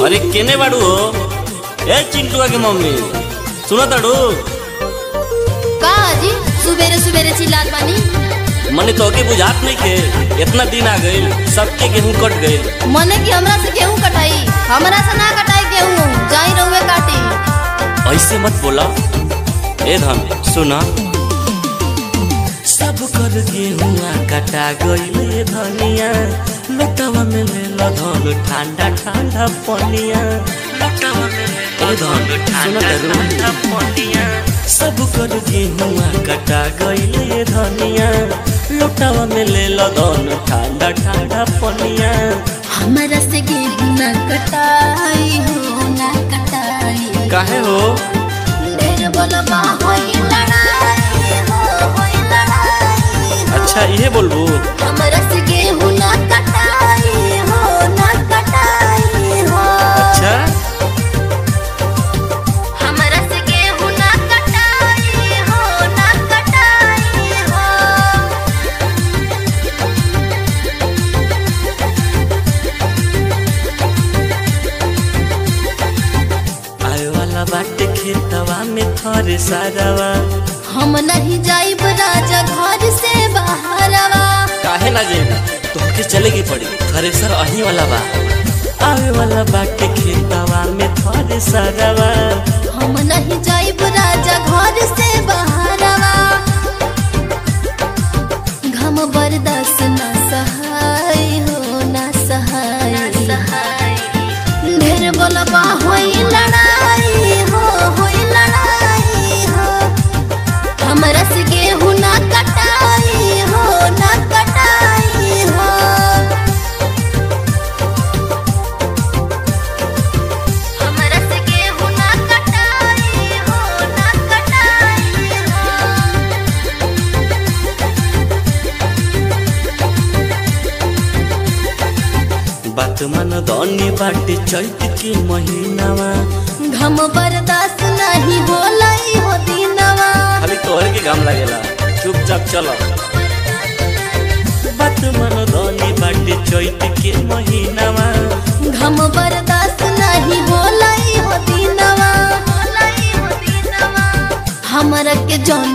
अरे केने बाड़ू हो ए चिंटुआ के मम्मी सुनो ताड़ू का जी सुबेरे सुबेरे चिल्लात बानी मने तो के बुझात नहीं के इतना दिन आ गइल सबके गेहूं कट गइल मने कि हमरा से गेहूं कटाई हमरा से ना कटाई गेहूं जाई रहुए काटी ऐसे मत बोला ए धन सुना सब कर गेहुआ कटा गइल ए धनिया लटवा में ले लो धन ठंडा ठंडा पनिया लटवा में ले लो धन ठंडा ठंडा पनिया सब कर गेहुआ कटा गइल ए धनिया लटवा में ले लो धन ठंडा ठंडा पनिया हमरा से गेहूं ना कटाई हो ना कटाई काहे हो ढेर बोलबा होई लड़ाई हो होई लड़ाई हो। अच्छा ये बोलबू हमरा से गेहूं ना कटाई हो ना कटाई हो अच्छा हमरा से गेहूं ना कटाई हो ना कटाई हो आए वाला बाटे खेतवा में थोड़े सारावा हम नहीं जाइब राजा घर से बाहरवा काहे ना जे तोहके चले की पड़ी थ्रेसर अही वाला बा आवे वाला बाटे खेतवा में थोड़े सारावा हम नहीं जाइब राजा घर से बाहरवा घम बर्दाश्त ना सहाय हो ना सहाय ढेर बोलबा होई लड़ाई हो होई लड़ाई हो हमरा से गेहूं ना कटाई हो ना कटाई हो हमरा से गेहूं ना कटाई हो ना कटाई हो बात मन दनी बाटे चैत के महीनावा घम बर्दाश्त नहीं होला ई हो दिनवा खाली तोहरे के घाम लागेला चुपचाप चलो बात मन दनी बाटे चैत के महीनावा घम बर्दाश्त नहीं होला ई हो दिनवा होला ई हो दिनवा हमरा के जौन